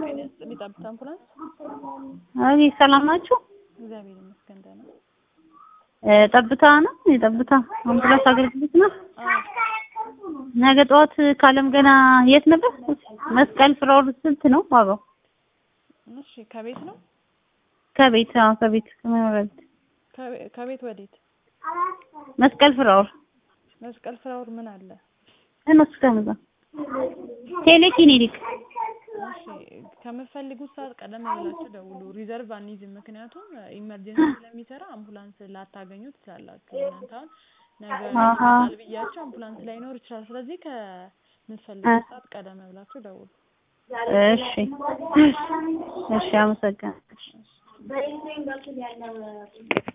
ጤና ይስጥልኝ ጠብታ አምቡላንስ። አይ ሰላም ናችሁ? እግዚአብሔር ይመስገን ደህና። እ ጠብታ ነው የጠብታ አምቡላንስ አገልግሎት ነው። አዎ ነገ ጠዋት ካለም ገና የት ነበር? መስቀል ፍራውል ስንት ነው ዋጋው? እሺ ከቤት ነው ከቤት አዎ ከቤት ከመኖሪያ ቤት ከቤ- ከቤት ወዴት? መስቀል ፍራውል መስቀል ፍራውር ምን አለ? እነሱ ከመዛ ቴሌክሊኒክ እሺ ከምትፈልጉት ሰዓት ቀደም ብላችሁ ደውሉ። ሪዘርቭ አንይዝም፣ ምክንያቱም ኢመርጀንሲ ስለሚሰራ አምቡላንስ ላታገኙ ትችላላችሁ። እናንተ አሁን ነገ አሃ። ይመጣል ብያችሁ አምቡላንስ ላይኖር ይችላል። ስለዚህ ከምትፈልጉት ሰዓት ቀደም ብላችሁ ደውሉ። እሺ እሺ አመሰግናለሁ።